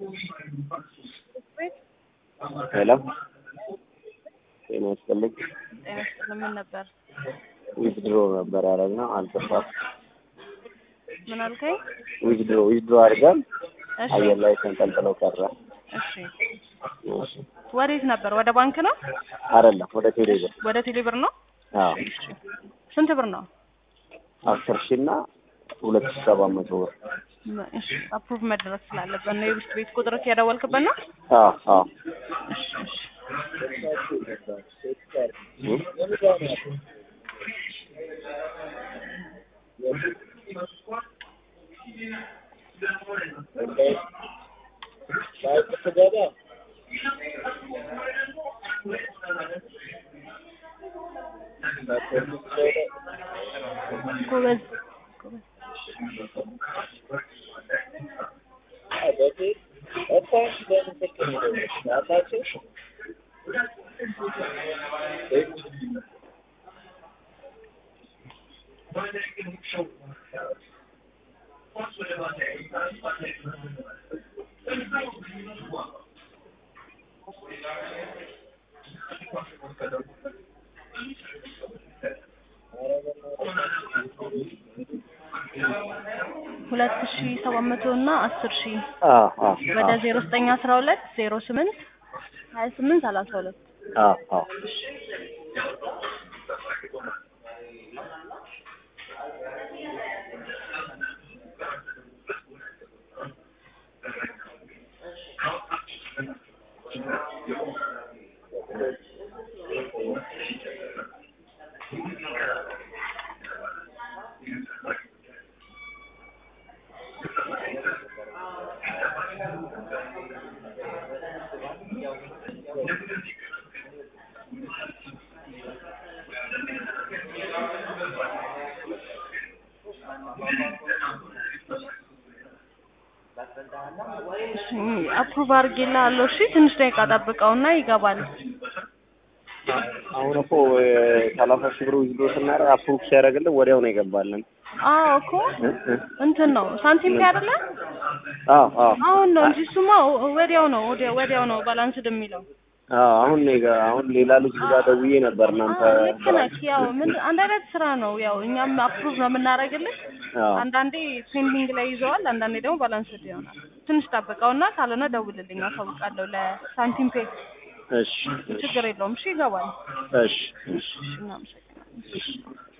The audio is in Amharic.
ሄሎ ጤና ይስጥልኝ። ጤና ይስጥልኝ። ምን ነበር? ዊዝድሮ ነበር ያደረግነው አልገባም። ምን አልከኝ? ዊዝድሮ ዊዝድሮ አድርገን እሺ አየር ላይ ተንጠልጥለው ቀረ። እሺ። እሺ። ወዴት ነበር? ወደ ባንክ ነው? አይደለም ወደ ቴሌ ብር። ወደ ቴሌብር ነው? አዎ እሺ። ስንት ብር ነው? አስር ሺህ እና ሁለት ሺህ ሰባት መቶ ብር። መ- እሺ አፕሩቭ መደረግ ስላለበት ነው። የብስት ቤት ቁጥር የደወልክበት ነው? አዎ አዎ እሺ እሺ። እ? ጎበዝ ሁለት ሺ ሰባት መቶ እና አስር ሺ አዎ አዎ ወደ ዜሮ ዘጠኝ አስራ ሁለት ዜሮ ስምንት ሀያ ስምንት ሰላሳ ሁለት አዎ አዎ አፕሩቭ አድርጌልሃለሁ። እሺ ትንሽ ደቂቃ ጠብቀውና ይገባል። አሁን እኮ ሰላሳ ሺህ ብር ዊዝድሮ ስናደርግ አፕሩቭ ሲያደርግልን ወዲያው ነው የገባልን። አዎ እኮ እ? እ? እንትን ነው ሳንቲም ላይ አይደለ? አዎ አዎ አሁን ነው እንጂ እሱማ ወዲያው ነው ወዲያው ወዲያው ነው ባላንስድ የሚለው። አዎ አሁን ነው የገ- አሁን ሌላ ልጅ ጋር ደውዬ ነበር እናንተ አዎ ልክ ነህ። ያው ምን አንድ አይነት ስራ ነው። ያው እኛም አፕሩቭ ነው የምናደርግልህ። አዎ አንዳንዴ ፔንዲንግ ላይ ይዘዋል፣ አንዳንዴ ደግሞ ባላንስድ ይሆናል። ትንሽ ጠብቀውና ካልሆነ ደውልልኝ፣ አሳውቃለሁ ለሳንቲም ፔ። እሺ እሺ ችግር የለውም። እሺ ይገባል። እሺ እሺ እሺ እናመሰግናለን።